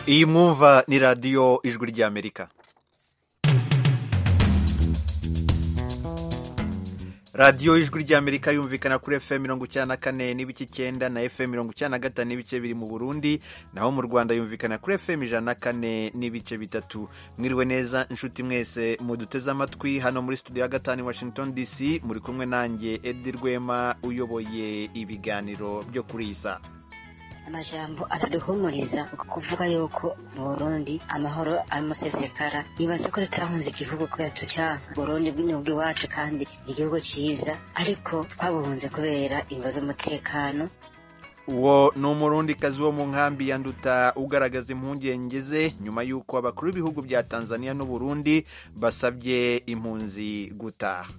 iyi mwumva ni radiyo ijwi ry'amerika radiyo ijwi ry'amerika yumvikana kuri fm mirongo icyenda na kane n'ibice icyenda na fm mirongo icyenda na gatanu n'ibice biri mu burundi naho mu rwanda yumvikana kuri fm ijana na kane n'ibice bitatu mwiriwe neza inshuti mwese muduteze amatwi hano muri studio ya gatanu washington dc muri kumwe nanjye edi rwema uyoboye ibiganiro byo kuri iyi saa amajambo ataduhumuriza kuvuga yuko mu burundi amahoro amusesekara nibaza ko tutarahunze igihugu kubera tucanka burundi bw'inyubwa iwacu kandi igihugu cyiza ariko twabuhunze kubera ingo z'umutekano uwo ni umurundikazi wo mu nkambi ya nduta ugaragaza impungenge ze nyuma y'uko abakuru b'ibihugu bya tanzania n'uburundi basabye impunzi gutaha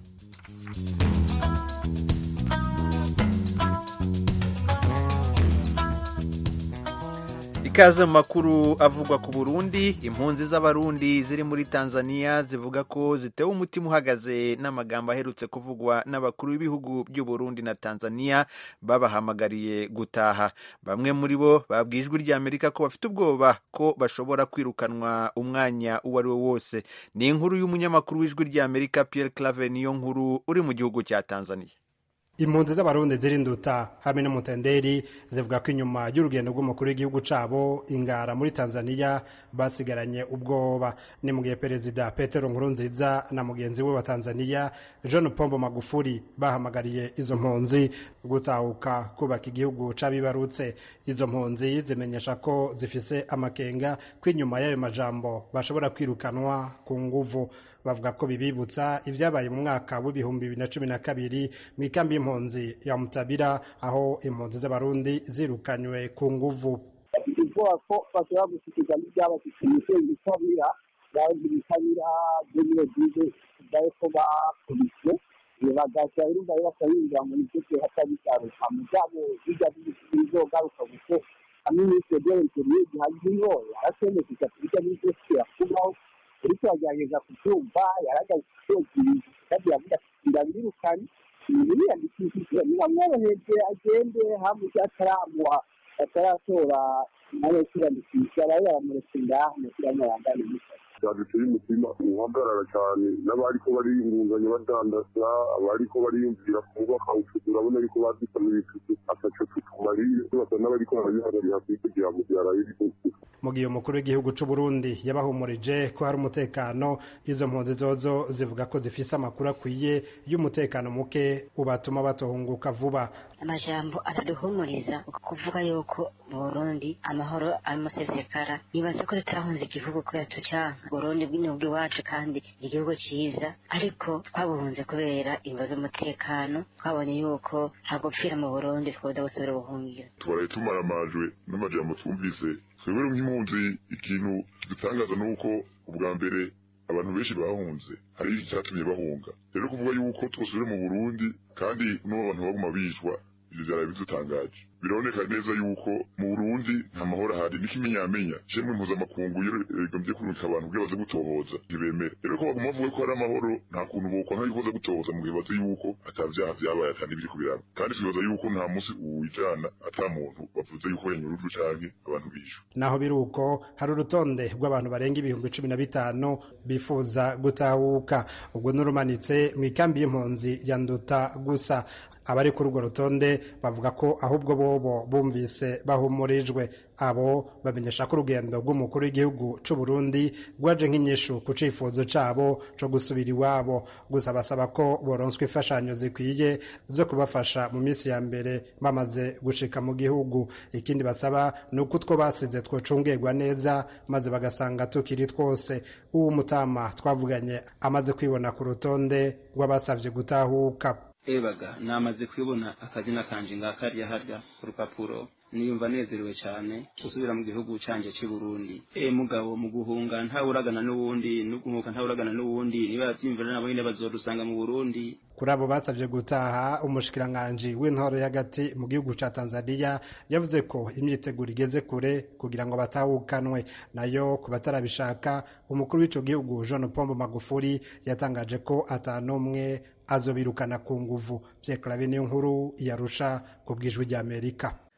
ikaze mu makuru avugwa ku burundi impunzi z'abarundi ziri muri tanzania zivuga ko zitewe umutima uhagaze n'amagambo aherutse kuvugwa n'abakuru b'ibihugu by'uburundi na tanzania babahamagariye gutaha bamwe muri bo babwiye ijwi ry'amerika ko bafite ubwoba ko bashobora kwirukanwa umwanya uwo ari wo wose ni inkuru y'umunyamakuru w'ijwi ry'amerika pierre clave niyo nkuru uri mu gihugu cya tanzania impunzi z'abarundi ziri nduta hamwe n'umutenderi zivuga ko inyuma y'urugendo rw'umukuru w'igihugu cabo ingara muri tanzania basigaranye ubwoba ni mu gihe perezida petero nkurunziza na mugenzi we wa tanzania john pombo magufuri bahamagariye izo mpunzi gutahuka kubaka igihugu c'abibarutse izo mpunzi zimenyesha ko zifise amakenga ko inyuma y'ayo majambo bashobora kwirukanwa ku nguvu bavuga ko bibibutsa ibyabaye mu mwaka w'ibihumbi bibiri na cumi na kabiri mu ikambi y'impunzi ya mutabira aho impunzi z'abarundi zirukanywe ku nguvu ubwoba ko bashobora gushyikiza n'ibyabashyikiye ibitabira bazi ibitabira byo muri egize byawe ko bakubiswe bagahita urumva bakabinjira mu misozi hatabisaruka mu byabo bijya bizogaruka kuko hamwe n'icyo byerekeye gihagije yarasemekeza kubijya n'imisozi yakubaho uriko yagerageza kubyumva yaragaze kubyumvira kandi yavuga ati birabirukanye niyandikishije niba mworoheje agende hamwe cyataramuha ataratora nawe kwiyandikisha bari baramuretse ngaha kugira ngo yangane n'ishyaka byaduteye umutima uhagarara cyane n'abariko bariyungunganya badandaza abariko bariyumvira kubaka utuzu urabona ariko badusana ibituzu ataco tutumariye basa n'abariko barabihagarira kugira ngo byaraye mu gihe umukuru w'igihugu c'u Burundi yabahumurije ko hari umutekano izo mpunzi zozo zivuga ko zifise amakuru akwiye y'umutekano muke ubatuma batohunguka vuba amajambo ataduhumuriza kuvuga yuko mu burundi amahoro amusesekara nibaza ko tutarahunze igihugu kubera tucanka burundi bw'inyubwa iwacu kandi igihugu cyiza ariko twabuhunze kubera ingo z'umutekano twabonye yuko hagupfira mu burundi twoda gusubira ubuhungiro twaraye tumaramajwe n'amajambo twumvise twebwe nk'impunzi ikintu kidutangaza ni uko ubwa mbere abantu benshi bahunze hari icyatumye bahunga rero kuvuga yuko twosubire mu burundi kandi n'ubu abantu baguma bicwa ibyo byaraye bidutangaje biraboneka neza yuko mu burundi nta mahoro ahari n'ikimenyamenya shemwe mpuzamakungu rigombye kurungika abantu kugira baze gutohoza ntibemere rero ko baguma bavuga ko hari amahoro nta kuntu bokwanka yuko baza gutohoza mu gihe bazi yuko ata vyaha vyabaye ata n'ibiri kubiraba kandi twibaza yuko nta munsi uwijana ata muntu bavuze yuko yanyurujwe canke abantu bishwe naho biri uko hari urutonde rw'abantu barenga ibihumbi cumi na bitanu bifuza gutahuka ubwo n'urumanitse mu ikambi y'impunzi ya nduta gusa abari kuri urwo rutonde bavuga ko ahubwo bobo bumvise bahumurijwe abo bamenyesha ko urugendo rw'umukuru w'igihugu c'u Burundi rwaje nk'inyishu ku cifuzo cabo co gusubira iwabo gusa basaba ko boronswa imfashanyo zikwiye zo kubafasha mu minsi ya mbere bamaze gushika mu gihugu ikindi basaba ni uko utwo basize twocungerwa neza maze bagasanga tukiri twose uwo mutama twavuganye amaze kwibona ku rutonde rw'abasavye gutahuka ebaga namaze kwibona akazina kanje ngakarya harya ku rupapuro niyumva nezerewe cyane gusubira mu gihugu canje cy'i Burundi e mugabo mu guhunga ntawuragana n'uwundi no guhunga ntawuragana n'uwundi niba byimvira nabo nyine bazodusanga mu Burundi kuri abo basabye gutaha umushikiranganji w'intoro y'agati mu gihugu ca Tanzania yavuze ko imyiteguro igeze kure kugira ngo batahukanwe nayo ku batarabishaka umukuru w'ico gihugu John Pombo Magufuli yatangaje ko atanumwe azobirukana ku nguvu Pierre Claver niyo nkuru yarusha ku bwijwi ry'Amerika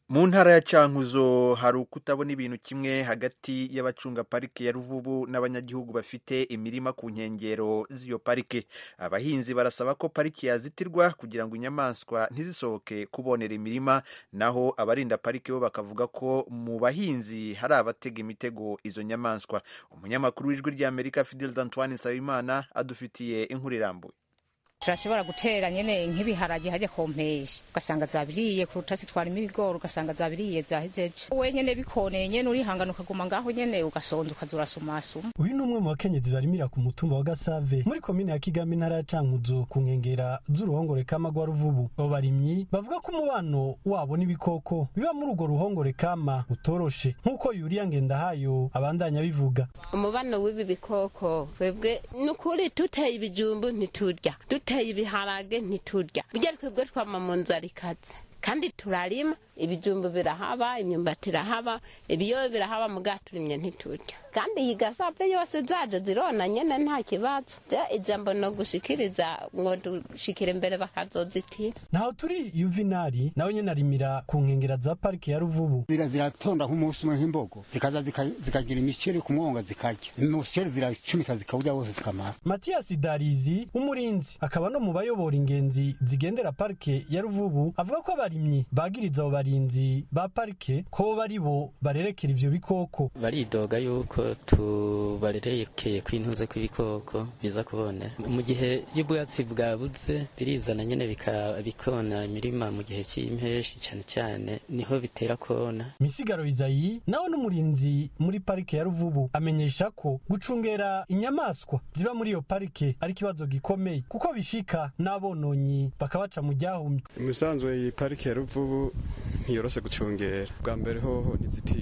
mu ntara ya cankuzo hari ukutabona ibintu kimwe hagati y'abacunga parike ya ruvubu n'abanyagihugu bafite imirima ku nkengero z'iyo parike abahinzi barasaba ko parike yazitirwa kugira ngo inyamaswa ntizisohoke kubonera imirima naho abarinda parike bo bakavuga ko mu bahinzi hari abatega imitego izo nyamaswa umunyamakuru w'ijwi ry'amerika fidel d'antoine nsabimana adufitiye inkuru irambuye turashobora gutera nyene nk'ibiharage hajya kompesha ugasanga zabiriye ku rutasi twarimo ibigori ugasanga zabiriye zahejeje we nyene bikoneye nyene urihangana ukaguma ngaho nyene ugasonza ukaza urasumasuma uyu ni umwe mu bakenyezi barimira ku mutumba wa gasave muri komine ya kigami intara ya cankuzo ku nkengera z'uruhongore kama rwa ruvubu abo barimyi bavuga ko umubano wabo n'ibikoko biba muri urwo ruhongore kama utoroshe nk'uko yuriya ngendahayo abandanya bivuga umubano w'ibi bikoko twebwe ni ukuri duteye ibijumbu ntiturya duteye ibiharage ntiturya bijya twebwe twama mu nzara ikaze kandi turarima ibijumbu birahaba imyumbati irahaba ibiyobe birahaba muga turimye ntiturya kandi iyi gasave yose zaje zirona nyene nta kibazo ja ijambo no gushikiriza ngo dushikire imbere bakazozitira naho turi yuvinari nawe nyene arimira ku nkengera za parike ya ruvubu zira ziratonda nk'umunsi umwe nk'imbogo zikaza zika- zikagira imiceri ku mwonga zikarya imiceri ziracumita zikawurya wose zikamara matiyasi darizi umurinzi akaba no mu bayobora ingenzi zigendera parike ya ruvubu avuga ko abarimyi bagiriza abo barinzi ba parike ko bari bo barerekera ivyo bikoko baridoga yuko tubarerekeye kw'intuze kw'ibikoko biza kubonera mu gihe y'ubwatsi bwabuze birizana nyene bika- bikona imirima mu gihe c'impeshi cane cane niho bitera kona misigaro izayi nawe n'umurinzi muri parike ya ruvubu amenyesha ko gucungera inyamaswa ziba muri iyo parike ari ikibazo gikomeye kuko bishika n'abononyi bakabaca mu ryahumye umusanzwe iyi parike ya ruvubu ntiyoroshe gucungera bwa mbere hoho ntizitiye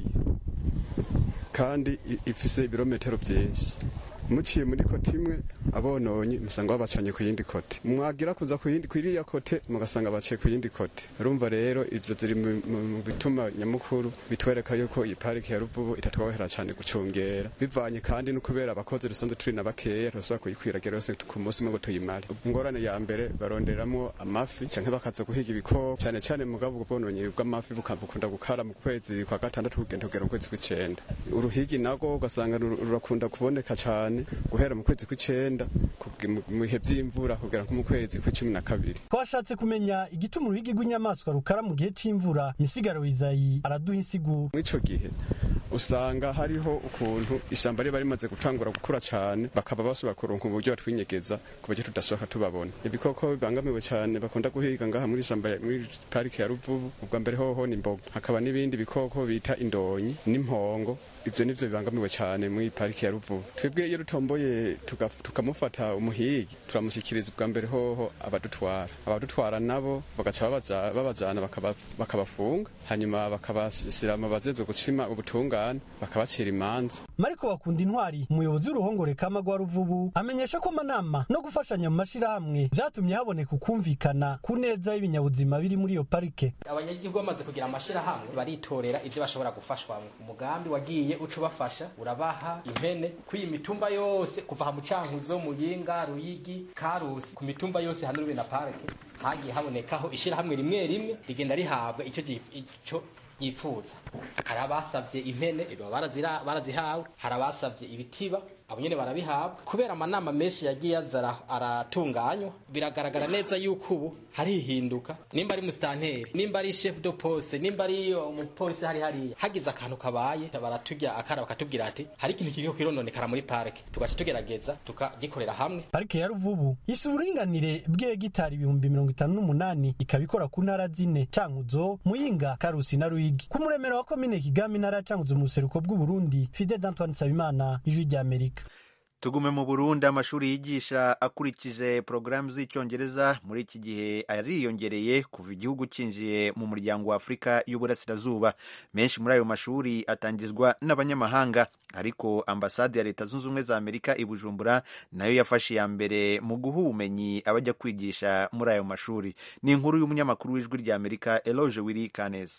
kandi i- ifise ibirometero byinshi muciye muri kote imwe abononyi musanga babacanye ku yindi kote mwagira kuza ku yindi kwiriya kote mugasanga baciye ku yindi kote urumva rero ivyo ziri mu mu- mu bituma nyamukuru bitwereka yuko iyi parike ya ruvubu itatworohera cane gucungera bivanye kandi no kubera abakozi dusanzwe turi na bakeya turashobora kuyikwiragira yose ku munsi umwe ngo tuyimare ingorane ya mbere baronderamwo amafi canke bakaza guhiga ibikoko cane cane mugabo ubwo bwononyi bw'amafi buka- bukunda gukara mu kwezi kwa gatandatu kugenda kugera mu kwezi kw'icenda uruhigi nago ugasanga rur- rurakunda kuboneka cane guhera mu kwezi kw'icenda kuge- mu mu bihe vy'imvura kugera nko mu kwezi kw'icumi na kabiri twashatse kumenya igituma uruhigi rw'inyamaswa rukara mu gihe c'imvura misigaro izayi araduha insiguro mw'ico gihe usanga hariho ukuntu ishamba riba rimaze gutangura gukura cane bakaba bashobora kuronka uburyo batwinyegeza ku buryo tudashoboka tubabona ibikoko bibangamiwe cane bakunda guhiga ngaha muri ishamba ya- muri parike ya ruvubu ubwa mbere hoho ni imbogo hakaba n'ibindi bikoko bita indonyi n'impongo ivyo nivyo bibangamiwe cane muri parike ya ruvubu twebwe iyo dutomboye tuga- tukamufata umuhigi turamushikiriza ubwa mbere hoho abadutwara abadutwara nabo bagaca babaja- babajana bakaba- bakabafunga hanyuma bakabashyira mu bajejwe gucima ubutungane bakabacira imanza mariko bakunda intwari umuyobozi w'uruhongore kama rwa ruvubu amenyesha ko amanama no gufashanya mu mashirahamwe vyatumye haboneka ukumvikana ku neza y'ibinyabuzima biri muri iyo parike abanyagihugu bamaze kugira amashirahamwe baritorera ivyo bashobora gufashwamwo umugambi wagiye uca ubafasha urabaha impene kw'iyi mitumba yose kuva ha mucankuzo muyinga ruyigi karusi ku mitumba yose hano rube na parike hagiye habonekaho ishirahamwe rimwe rimwe rigenda rihabwa ico ryif- ico yifuza hari abasavye impene ibo barazira- barazihawe hari abasavye ibitiba abo nyene barabihabwa kubera amanama menshi yagiye aza ara- aratunganywa biragaragara neza yuko ubu hari ihinduka nimba ari musitanteri nimba ari chef de poste nimba ari umupolisi hari hariya hagize akantu kabaye baratujya akara bakatubwira ati hari ikintu kiriko kirononekara muri parike tugaca tugerageza tukagikorera hamwe parike ya ruvubu yise uburinganire bw'hegitari ibihumbi mirongo itanu n'umunani ikaba ikora ku ntara zine cankuzo muyinga karusi na ruyigi ku muremero wa komine kigami intara ya cankuzo mu buseruko bw'uburundi fide d'antoine nsabimana ijwi ry'amerika tugume mu burundi amashuri yigisha akurikije porogaramu z'icyongereza muri iki gihe ariyongereye kuva igihugu cyinjiye mu muryango wa afurika y'uburasirazuba menshi muri ayo mashuri atangizwa n'abanyamahanga ariko ambasade ya leta zunze ubumwe za amerika i bujumbura nayo yafashe iya mbere mu guha ubumenyi abajya kwigisha muri ayo mashuri ni inkuru y'umunyamakuru w'ijwi rya amerika eloge wiri kaneza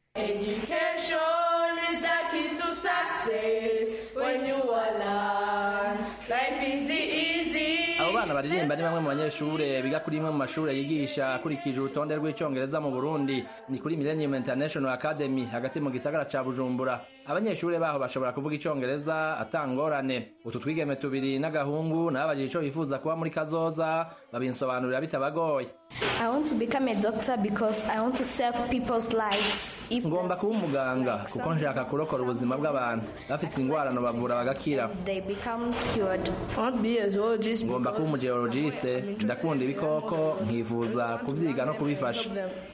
Education is the key to success when you are learn. Life is easy. abo bana bana baririmba ni bamwe mu banyeshure biga kuri imwe mu mashure yigisha akurikije urutonde rw'icongereza mu burundi ni kuri millennium international academy hagati mu gisagara ca bujumbura abanyeshure baho bashobora kuvuga icongereza atangorane utu twigeme tubiri n'agahungu nababajije ico bifuza kuba muri kazoza babinsobanurira bitabagoye I want to become a doctor because I want to save people's lives. If ngomba the kuba sickness umuganga like kuko nshaka kurokora ubuzima bw'abantu bafite ingwarano bavura bagakira they become cured. ngomba kuba umugeologiste ndakunda ibikoko nkifuza kuvyiga no kubifasha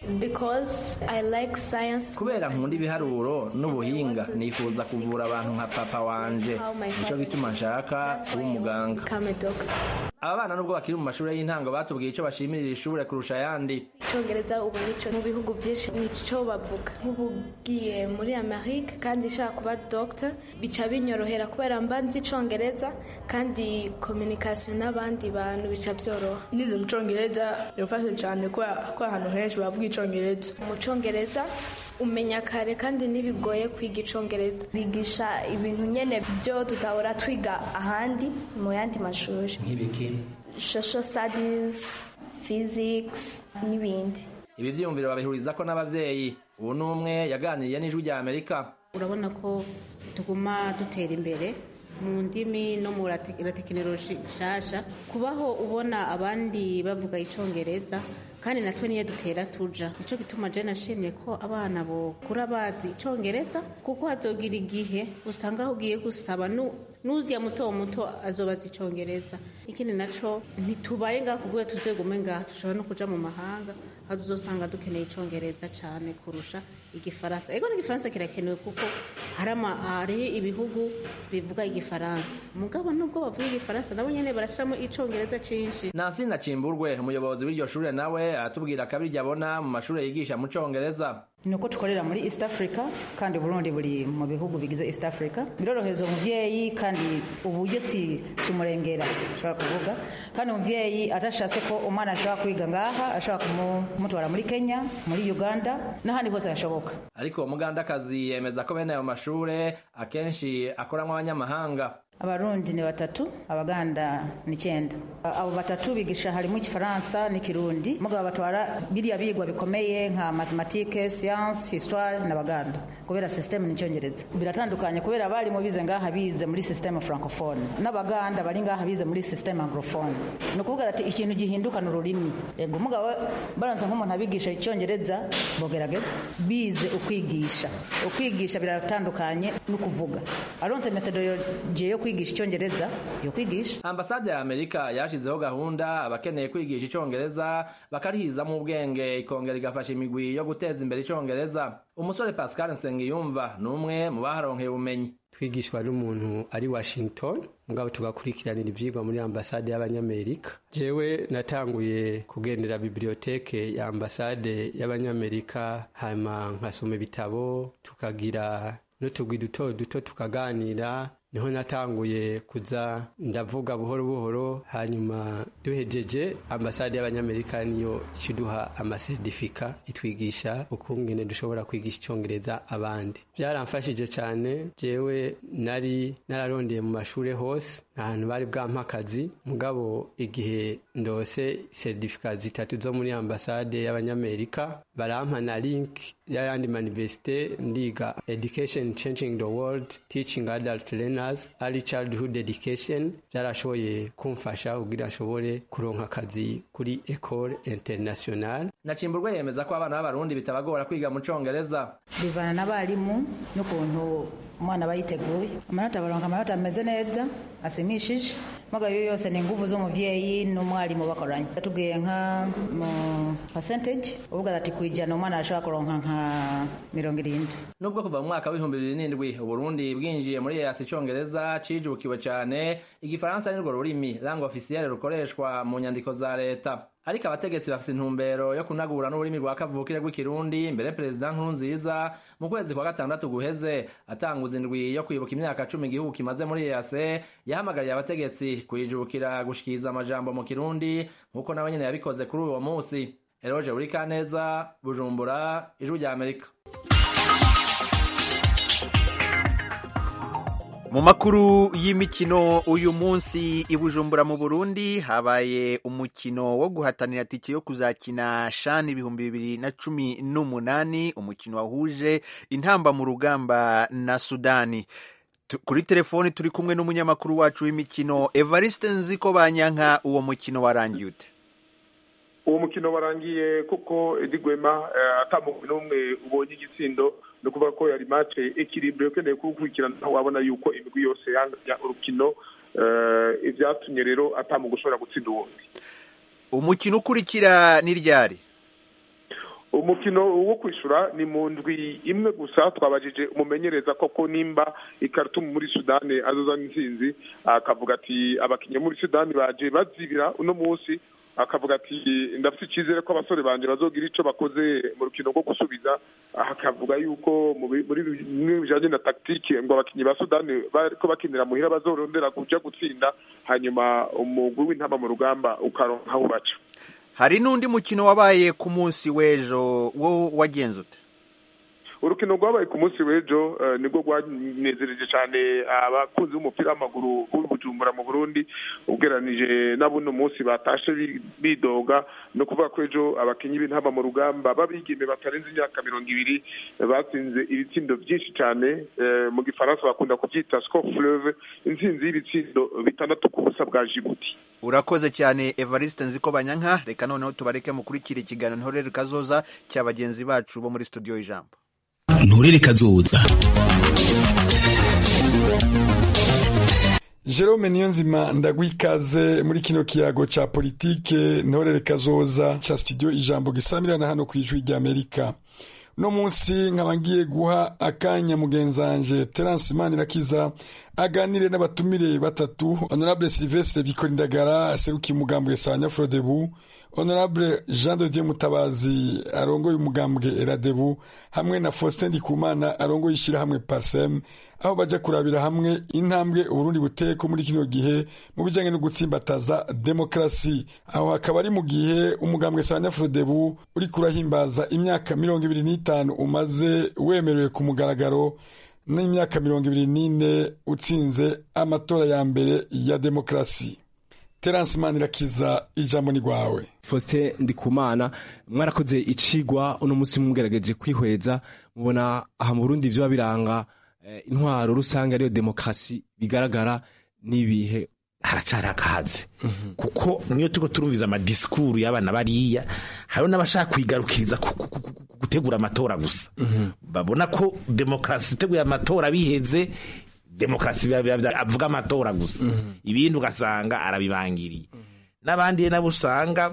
Because I like science. kubera nkunda ibiharuro n'ubuhinga nifuza kuvura abantu nka papa wanje How my nico father- gituma nshaka kuba umuganga Become a doctor. aba bana nubwo bakiri mu mashuri y'intango batubwiye ico bashimirira ishure kurusha ayandi icyongereza ubu nico mu bihugu byinshi nico bavuga nk'ubu ugiye muri amerika kandi nshaka kuba doctor bica binyorohera kubera mba nzi icyongereza kandi communication n'abandi bantu bica byoroha nize mu cyongereza birafasha cyane kubera ko ahantu henshi bavuga icyongereza mu cyongereza umenya kare kandi ntibigoye kwiga icyongereza bigisha ibintu nyine byo tutahora twiga ahandi mu yandi mashuri nk'ibiki social studies physics n'ibindi ibi vyiyumviro babihurizako n'abavyeyi ubu n'umwe yaganiriye n'ijwi rya amerika urabona ko tuguma dutera imbere mu ndimi no mu rate- na tekinoloji nshasha kubaho ubona abandi bavuga icongereza kandi natwe niyo dutera tuja nico gituma je nashimye ko abana bokura bazi icongereza kuko hazogira igihe usanga aho ugiye gusaba nu- n'urya muto muto azobaza icongereza ikindi naco ntitubaye ngaha kubwo tuzegume ngaha dushobora no kuja mu mahanga aho tuzosanga dukeneye icongereza cane kurusha igifaransa ego n'igifaransa kirakenewe kuko hari ama- hari ibihugu bivuga igifaransa mugabo nubwo bavuga igifaransa nabo nyene barashiramo icongereza cinshi nansi nacimburwe umuyobozi w'iryo shure nawe aratubwira akabiryo abona mu mashure yigisha mu congereza ni uko dukorera muri east africa kandi burundi buri mu bihugu bigize east africa birorohereza umuvyeyi kandi uburyo si si umurengera ashobora kuvuga kandi umuvyeyi adashatse ko umwana ashobora kwiga ngaha ashobora kumu- kumutwara muri kenya muri uganda n'ahandi hose hashoboka ariko uwo mugandakazi yemeza ko bene ayo mashure akenshi akoramwo abanyamahanga abarundi ni batatu abaganda ni icyenda abo batatu bigisha harimo igifaransa n'ikirundi mugabo batwara biriya bigwa bikomeye nka matematike siyansi histoire n'abaganda kubera sisiteme n'icyongereza biratandukanye kubera abarimu bize ngaha bize muri sisiteme francophone n'abaganda bari ngaha bize muri sisiteme anglophone ni ukuvuga ati ikintu gihinduka ni ururimi yego umugabo baranze nk'umuntu abigisha icyongereza bogerageza bize ukwigisha ukwigisha biratandukanye no kuvuga aronse metodologie yo kwigisha icyongereza yo kwigisha ambasade ya amerika yashizeho gahunda abakeneye kwigisha icongereza bakarihizamo ubwenge ikongera igafasha imigwi yo guteza imbere icongereza umusore pascal nsengiyumva ni umwe mu baharonkeye ubumenyi twigishwa n'umuntu ari washington mugabo tugakurikiranira ivyigwa muri ambasade y'abanyamerika jewe natanguye kugendera biblioteke ya ambasade y'abanyamerika hanyuma nkasoma ibitabo tukagira n'utugwi duto duto tukaganira niho natanguye kuza ndavuga buhoro buhoro hanyuma duhejeje ambasade y'abanyamerika niyo ikiduha amasertifika itwigisha ukungene dushobora kwigisha icyongereza abandi byaramfashije cyane jewe nari nararondeye mu mashuri hose nta hantu bari bwampa akazi mugabo igihe ndose sertifika zitatu zo muri ambasade y'abanyamerika barampa na link y'ayandi manivesite ndiga education changing the world teaching adult learners early childhood education byarashoboye kumfasha kugira ashobore kuronka akazi kuri ecole international nacimburwe yemeza ko abana b'abarundi bitabagora kwiga mu congereza bivana n'abarimu n'ukuntu umwana aba yiteguye amanota baronka amanota ameze neza asimishije mugabo iyo yose ni inguvu z'umuvyeyi n'umwarimu bakoranye yatubwiye nka mu percentage uvuga ati kwijana umwana arashobora kuronka nka mirongo irindwi nubwo kuva mu mwaka w'ibihumbi bibiri n'indwi uburundi bwinjiye muri yasi icongereza cijukiwe cane igifaransa nirwo rurimi langue officielle rukoreshwa mu nyandiko za leta ariko abategetsi bafite intumbero yo kunagura n'ururimi rwa kavukire rw'ikirundi mbere perezida nkurunziza mu kwezi kwa gatandatu guheze atanguza indwi yo kwibuka imyaka cumi igihugu kimaze muri yase yahamagariye abategetsi kuyijukira gushikiriza amajambo mu kirundi nk'uko nawe nyene yabikoze kuri uwo munsi eroje urikaneza bujumbura ijwi rya amerika mu makuru y'imikino uyu munsi i bujumbura mu burundi habaye umukino wo guhatanira tike yo kuzakina shani ibihumbi bibiri na cumi n'umunani umukino wahuje intamba mu rugamba na sudani Tu- kuri telefoni turi kumwe n'umunyamakuru wacu w'imikino evariste nziko banyanka uwo mukino warangiye ute uwo mukino warangiye kuko edi gwema eh, ata mugwi n'umwe ubonye igitsindo ni ukuvuga ko yari mace ekiribure ukeneye kuwukurikirana wabona yuko imigwi yose yanganya urukino eh, ivyatumye rero ata mugwi ushobora gutsinda uwundi umukino ukurikira ni ryari umukino wo kwishura ni mu ndwi imwe gusa twabajije umumenyereza koko nimba ikaritumu muri sudani azozana intsinzi akavuga ati abakinnyi muri sudani baje bazibira uno munsi akavuga ati ndafite icyizere ko abasore banje bazogira ico bakoze mu rukino rwo gusubiza aha akavuga yuko mu bi- muri bimwe bijanye na tactique ngo abakinnyi ba sudani bariko bakinira muhira bazorondera kuja gutsinda hanyuma umugwi w'intama mu rugamba ukaronka aho baca hari n'undi mukino wabaye ku munsi w'ejo wo wagenze ute urukino rwabaye ku munsi w'ejo eh, nibwo rwanezereje cyane abakunzi b'umupira w'amaguru b'ubujumbura mu burundi ugereranije n'abuno munsi batashe bi- bidoga no kuvuga ko ejo abakinnyi b'intamba mu rugamba babigeme batarenze imyaka mirongo ibiri eh, batsinze ibitsindo byinshi cyane eh, mu gifaransa bakunda kubyita score fleuve intsinzi y'ibitsindo bitandatu ku busa bwa jibuti urakoze cyane evariste nziko banyanka reka noneho tubareke mukurikira ikiganiro ntorere kazoza cya bagenzi bacu bo muri studio y'ijambo nturere kazoza Jerome Niyonzima ndagwikaze muri kino kiyago ca politike ntorere kazoza ca studio ijambo gisamirana hano kwijwi rya Amerika uno munsi nkaba ngiye guha akanya mugenzanje Terence Manirakiza aganire n'abatumire batatu Honorable Sylvestre Bikorindagara aserukiye umugambwe Sanya Frodebu Honorable Jean de Dieu Mutabazi arongoye umugambwe Eradebu hamwe na Faustin Ndikumana arongoye ishirahamwe Parsem aho baja kurabira hamwe intambwe Uburundi buteko muri kino gihe mu bijanye no gutsimbataza demokrasi aho hakaba ari mu gihe umugambwe Sanya Frodebu uri kurahimbaza imyaka mirongo ibiri n'itanu umaze wemerewe ku mugaragaro n'imyaka mirongo ibiri n'ine utsinze amatora ya mbere ya demokrasi Terence Manirakiza ijambo ni rwawe Faustin Ndikumana mwarakoze icigwa uno munsi mugerageje kwihweza mubona aha mu Burundi vyo biranga eh, intwaro rusange ariyo demokrasi bigaragara n'ibihe haracari akahaze kuko niyo turiko turumviza amadisikuru y'abana bariya hariho n'abashaka kwigarukiriza ku- ku- ku- ku- gutegura amatora gusa babona ko demokarasi iteguye amatora biheze demokarasi biba- biba- biba- avuga amatora gusa ibindi ugasanga arabibangiriye n'abandi nabo usanga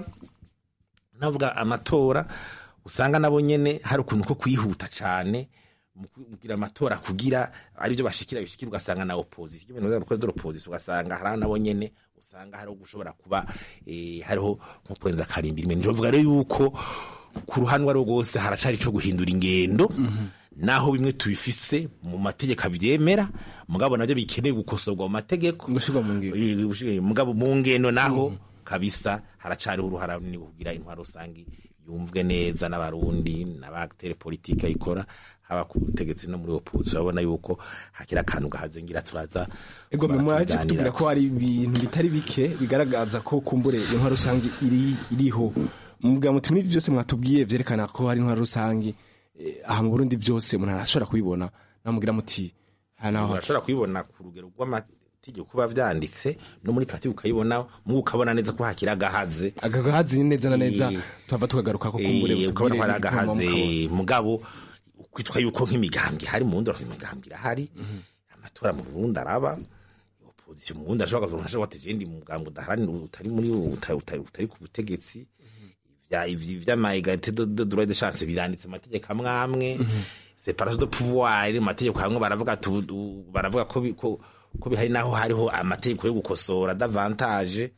navuga amatora usanga nabo nyene hari ukuntu ko kwihuta cane mu kugira amatora kugira aribyo bashikira bishikira ugasanga na opposition ibintu bya rukoze opposition ugasanga hari nabo nyene usanga hariho gushobora kuba eh, hariho nko kurenza karimbi rimwe njo vuga rero yuko ku ruhande rwo rwose haracari ico guhindura ingendo naho bimwe tubifise mu mategeko abyemera mugabo nabyo bikeneye gukosorwa mu mategeko gushirwa mu ngendo mugabo mu ngendo naho kabisa haracariho uruhara runini kugira intwaro rusange yumvwe neza n'abarundi n'abatere politike ayikora haba ku butegetsi no muri opposition urabona yuko hakiri akantu gahazengira turaza ego kuba mwaje tuganira. kutubwira ko hari ibintu bitari bike bigaragaza ko kumbure intwaro rusange iri iriho mubwira muti muri byose mwatubwiye vyerekana ko hari intwaro rusange eh, aha mu Burundi byose umuntu arashobora kubibona namubwira muti aha naho urashobora kubibona ku rugero rw'amategeko kuba vyanditse no muri pratique ukayibona mu ukabona neza ko hakiri agahaze agagahazi neza na neza tuhava tukagaruka ko kumbure Eh, ukabona ko hari mutubwire agahaze igituma mugabo kwitwa yuko nk'imigambwe hari mu ndoro imigambwe irahari amatora mu Burundi araba opposition mu Burundi ashobora kuvuga ashobora ati jendi mugambwe udaharanira utari muri utari, utari, utari ku butegetsi vya ivyi vy'ama égalité de, de droit de chance biranditse mu mategeko amwe amwe séparation de pouvoir mu mategeko hamwe baravuga tu- tu- baravuga ko bi- ko ko bihari naho hariho amategeko yo gukosora davantage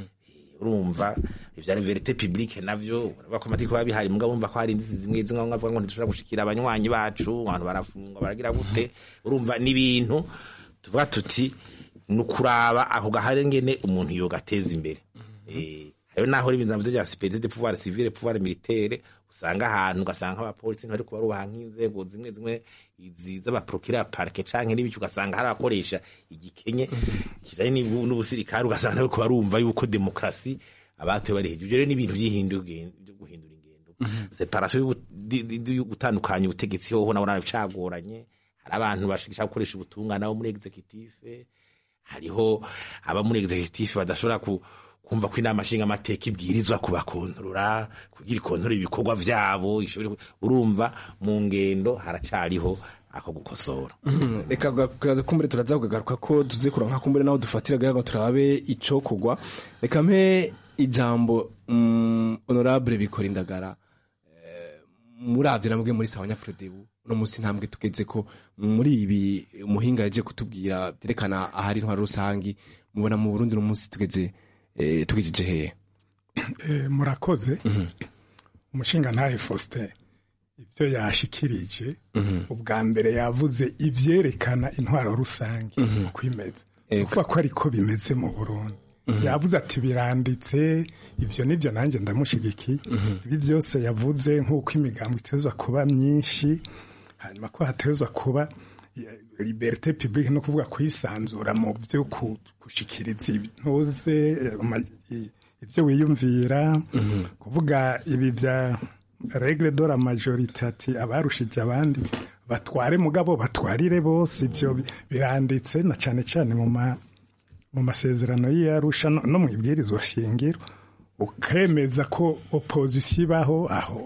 urumva ivya verite publique navyo baravuga ko amategeko biba bihari mugabo bumva ko hari inzitizi zimwe zimwe bamwe bavuga ngo ntidushobora gushikira abanywanyi bacu abantu barafungwa baragira gute urumva n'ibintu tuvuga tuti ni ukuraba ako gahari ngene umuntu yogateza imbere Eh, hariho naho ibintu bya superieur de pouvoir civil pouvoir militaire usanga ahantu ugasanga abapolisi ntibari kubarubaha nk'inzego zimwe zimwe izi z'abaprokira parke canke n'ibiki ugasanga hari abakoresha igikenye kijanye n'ubusirikare ugasanga nabo barumva yuko demokrasi abatuye bari hejuru rero n'ibintu by'ihinduka byo guhindura ingendo separation yo gutandukanya ubutegetsi hoho nabo narabicagoranye hari abantu bashaka gukoresha ubutungane abo muri executive hariho aba muri executive badashobora ku kumva ko inama nshinga amateka ibwirizwa kubakontorora kugira ikontorora ibikorwa vyabo urumva mu ngendo haracariho ako gukosora reka kumbure turaza kugagaruka ko tuze kuronka kumbure naho dufatira gaga turabe ico kugwa reka mpe ijambo mm, honorable bikora indagara muravye namwe muri sawa nyafrodebu uno musi ntambwe tugeze ko muri ibi umuhinga yaje kutubwira byerekana ahari intwaro rusangi mubona mu Burundi no musi tugeze eh, tugejeje hehe eh, murakoze umushinga ntahe Faustin ibyo yashikirije ubwa mbere yavuze ivyerekana intwaro rusangi uko imeze kuvuga ko ariko bimeze mu Burundi yavuze ati biranditse ibyo nibyo nanjye ndamushigikiye ibi byose yavuze nk'uko imigambo itezwa kuba myinshi hanyuma ko hatezwa kuba liberite publique no kuvuga kwisanzura mu byo gushikiriza intuze ibyo wiyumvira kuvuga ibi bya regle de la majorité ati abarushije abandi batware mugabo batwarire bose ibyo biranditse na cyane cyane mu ma mu masezerano y'iyarusha no mu ibwirizwa shingiro ukemeza ko opozisiyo ibaho aho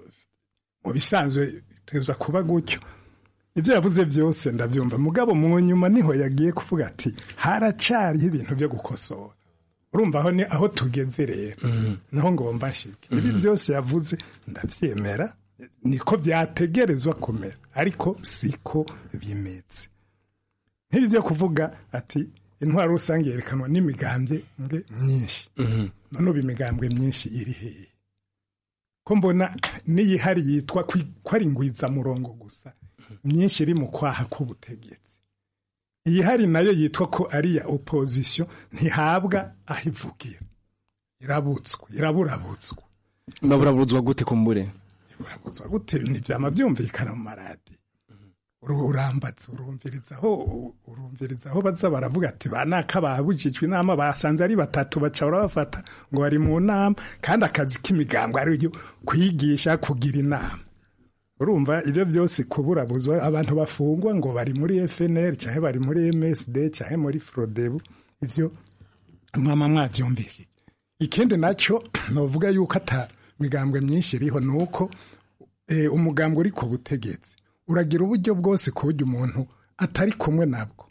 mu bisanzwe itezwa kuba gutyo ibyo yavuze byose ndabyumva mugabo mu nyuma niho yagiye kuvuga ati haracariho ibintu byo gukosora urumva aho ni aho tugeze rero naho ngomba nshike ibi byose yavuze ndabyemera niko byategerezwa kumera ariko siko bimeze nk'ibi byo kuvuga ati intwaro rusange yerekanwa n'imigambwe myinshi none ubu imigambwe myinshi iri hehe ko mbona n'iyihari yitwa ko ari ingwizamurongo gusa myinshi iri mu kwaha k'ubutegetsi iyihari nayo yitwa ko ari iya opozisiyo ntihabwa aho ivugira irabutswe iraburabutswa baburabutswa gute kumbure iburabutswa gute ntibyama byumvikana mu maradiyo urambatse urumvirizaho urumvirizaho baza baravuga ati ba naka babujijwe inama basanze ari batatu baca barabafata ngo bari mu nama kandi akazi k'imigambi ari kwigisha kugira inama urumva ibyo byose kuburabuzwa abantu bafungwa ngo bari muri FNL cyangwa bari muri MSD cyangwa muri Frodebu ibyo mwama mwabyumvise ikindi nacyo novuga yuko ata migambwe myinshi iriho nuko eh, umugambwe uri ku butegetsi uragira uburyo bwose ku buryo umuntu atari kumwe nabwo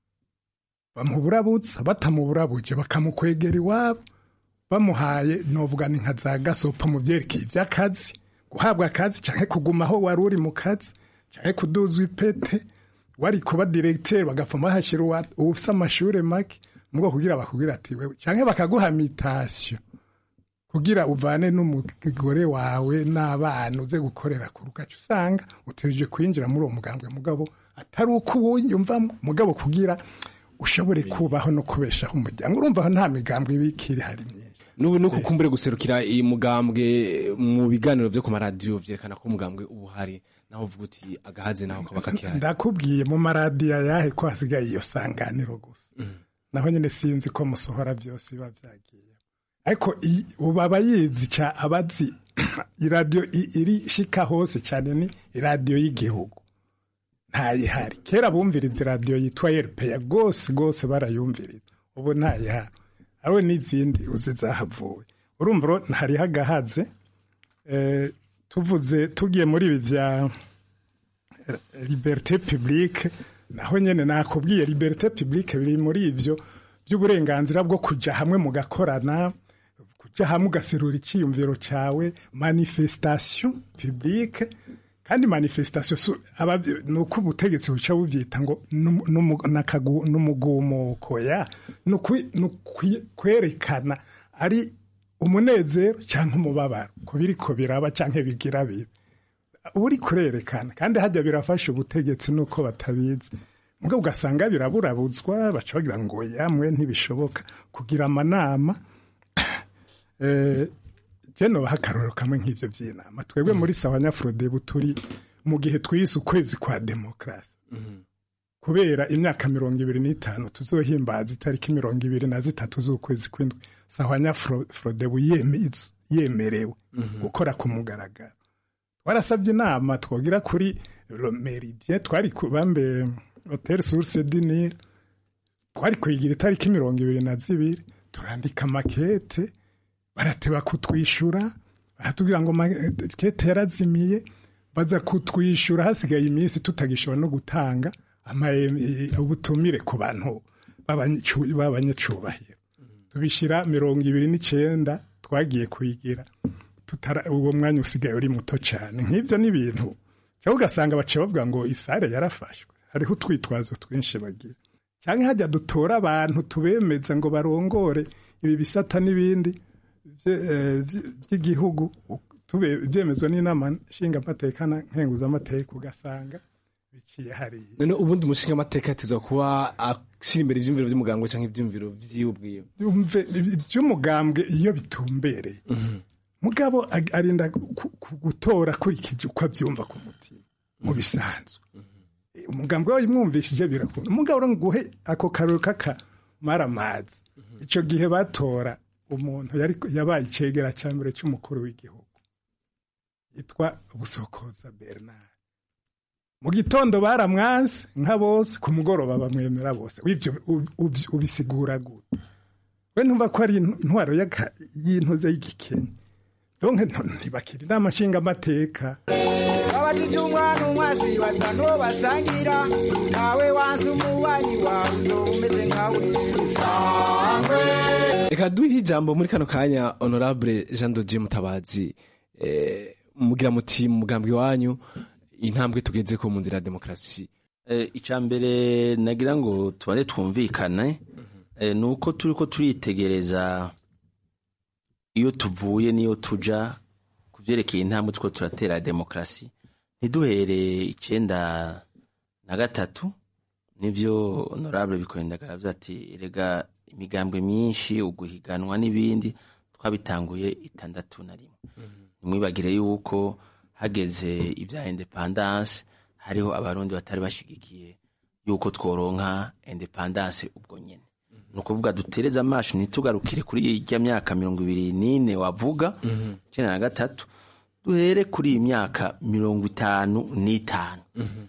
bamuburabutsa batamuburabuje bakamukwegera iwabo bamuhaye novuga ni nka za gasopa mu byerekeye iby'akazi guhabwa akazi cyangwa kuguma aho wari uri mu kazi cyangwa kuduzwa ipete wari kuba diregiteri bagapfa bahashyira ufite amashuri make mu bwoko kugira bakubwira ati wewe cyangwa bakaguha mitasiyo kugira uvane n'umugore wawe n'abana uze gukorera ku rugaca usanga utegereje kwinjira muri uwo mugambwe mugabo atari uko uwuyumvamo mugabo kugira ushobore kubaho no kubeshaho umuryango urumva nta migambwe ibikiri hari myinshi n'ubu nuko kumbure guserukira iyi mugambwe mu biganiro byo ku maradiyo byerekana ko umugambwe uba uhari naho uvuga uti agahaze naho kaba kakihari ndakubwiye mu maradiyo ayahe ko hasigaye iyo sanganiro gusa naho nyine sinzi ko musohora byose biba byagiye ariko ubu aba yizi cya abazi iradiyo iri shika hose cyane ni iradiyo y'igihugu ntayihari kera bumviriza iradiyo yitwa erupeya rwose rwose barayumviriza ubu ntayihari ariwe n'izindi uzi zahavuwe urumva hariho agahaze tuvuze tugiye muri ibi bya liberite publique naho nyine nakubwiye liberite publique biri muri ibyo by'uburenganzira bwo kujya hamwe mugakorana kujya hamwe ugaserura icyiyumviro cyawe manifestation publique kandi manifestation ni uko ubutegetsi buca bubyita ngo n'umugumuko ya ni kwerekana ari umunezero cyangwa umubabaro ku biri ko biraba cyangwa bigira bibi uba uri kurerekana kandi hajya birafasha ubutegetsi nuko batabizi mugabo ugasanga biraburabutswa baca bagira ngo yamwe ntibishoboka kugira amanama eh, je nobaha akarorero kamwe nk'ivyo vy'inama twebwe muri sawa nyafurodebu turi mu gihe twise ukwezi kwa demokarasi kubera imyaka mirongo ibiri n'itanu tuzohimbaza itariki mirongo ibiri na zitatu z'ukwezi kw'indwi sahwanya Fro- frodebu yeme- yemerewe gukora ku mugaragaro warasabye inama twogira kuri meridien twari ku bambe hotel source du Nil twari kuyigira itariki mirongo ibiri na zibiri turandika makete barateba kutwishyura baratubwira ngo makete yarazimiye baza kutwishyura hasigaye iminsi tutagishobora no gutanga ama- eh, ubutumire ku bantu b'abanyacu- b'abanyacubahiro tubishyira mirongo ibiri n'icyenda twagiye kuyigira tutara uwo mwanya usigaye uri muto cyane nk'ibyo ni ibintu cyangwa ugasanga baciye bavuga ngo isare yarafashwe hariho utwitwazo twinshi bagira cyangwa hajya dutora abantu tubemeza ngo barongore ibi bisata n'ibindi bye- eh, bye- by'igihugu tube- byemezwa n'inama nshingamateka na nkenguzamateka ugasanga biciye hariya none ubundi umushinga amateka yatezwa kuba ashyira imbere ibyumviro by'umuganga cyangwa ibyumviro by'iwe ubwiwe yumve iby'umugambwe iyo bitumbereye mugabo ag- arinda ku- ku- gutora akurikije uko abyumva ku mutima mu bisanzwe umugambwe we yimwumvishije birakunda umugabo uri nguhe ako karori k'akamaramazi icyo gihe batora umuntu yari yabaye icegera cya mbere cy'umukuru w'igihugu yitwa busokoza bernard mu gitondo baramwanse nka bose ku mugoroba bamwemera bose w'ibyo ub- ub- ubisigura gute we ntumva ko ari intwaro y'aka- y'intuze y'igikenya donke ntibakira inama nshingamateka abajije umwana umwazi batanu basangira nawe wanze umubanyi wawe uzoba umeze nkawe sangwe reka duhe ijambo muri kano kanya honorable jean dodier mutabazi eh, mugira muti mu mugambi wanyu intambwe tugeze ko mu nzira ya demokarasi icya mbere nagira ngo tubane twumvikane eh, ni uko turi ko turitegereza iyo tuvuye n'iyo tuja ku byerekeye intambwe two turatera demokarasi ntiduhere icyenda na gatatu nibyo honorable bikorindagara avuze ati rega imigambwe myinshi uguhiganwa n'ibindi twabitanguye itandatu na rimwe ntimwibagire yuko hageze ibya independance hariho abarundi batari bashigikiye yuko tworonka independance ubwo nyene ni ukuvuga dutereze amaso ntitugarukire kuri ijya myaka mirongo ibiri n'ine wavuga icyenda na gatatu duhere kuri iyi myaka mirongo itanu n'itanu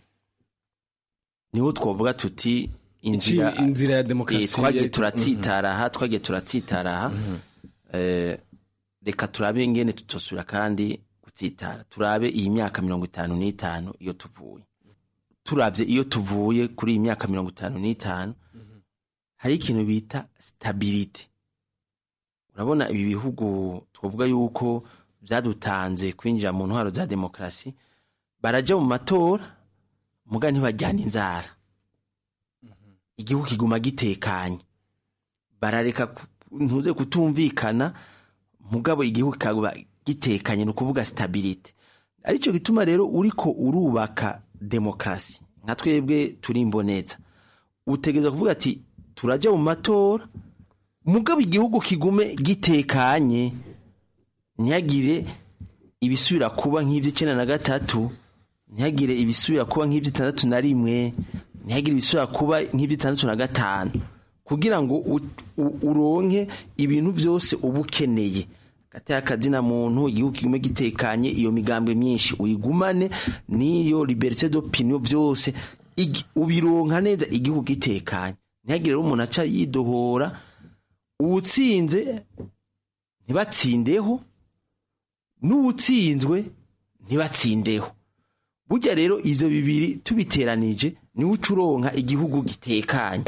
niho twavuga tuti inzira Iki- inzira ya demokarasi Eh, twagiye ya- turatsitara aha twagiye turatsitara aha Eh, reka turabe ingene tutosubira kandi gutsitara turabe iyi myaka mirongo itanu n'itanu iyo tuvuye turabye iyo tuvuye kuri iyi myaka mirongo itanu n'itanu hari ikintu bita stability urabona ibi bihugu twavuga yuko byadutanze kwinjira mu ntwaro za demokarasi barajya mu matora muga ntibajyana inzara igihugu kiguma gitekanye barareka ku- ntuze kutumvikana mugabo igihugu kikaba gitekanye ni ukuvuga stability aricyo gituma rero uriko urubaka demokarasi nka twebwe turi imboneza utegereza kuvuga ati turajya mu matora mugabo igihugu kigume gitekanye ntihagire ibisubira kuba nk'iby'icyenda na gatatu ntihagire ibisubira kuba nk'iby'itandatu na rimwe ntihagire ibisubira kuba nk'iby'itandatu na gatanu kugira ngo u- u- uronke ibintu byose uba ukeneye gateye akazina muntu igihugu kigume gitekanye iyo migambwe myinshi uyigumane n'iyo liberite d'opinion byose igi- ubironka neza igihugu gitekanye ntihagire rero umuntu aca yidohora uwutsinze ntibatsindeho n'uwutsinzwe ntibatsindeho burya rero ivyo bibiri tubiteranije niwe uca uronka igihugu gitekanye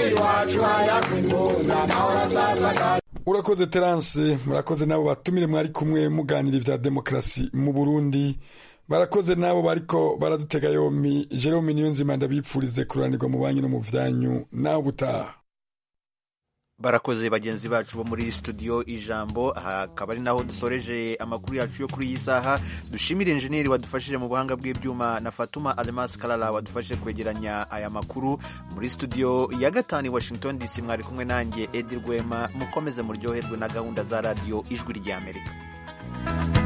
urakoze terance murakoze n'abo batumire mwari kumwe muganira ibya demokarasi mu burundi barakoze n'abo bariko baradutega yombi jerome niyonzima ndabipfurize kuranirwa mu banki no mu vyanyu nawe ubutaha barakoze bagenzi bacu bo muri studio ijambo aha akaba ari naho dusoreje amakuru yacu yo kuri iyi saha dushimire injeniyeri wadufashije mu buhanga bw'ibyuma na fatuma alemas karara wadufashije kwegeranya aya makuru muri studio ya gatanu i washington dc mwari kumwe nanjye edi rwema mukomeze muryoherwe na gahunda za radiyo ijwi ry'amerika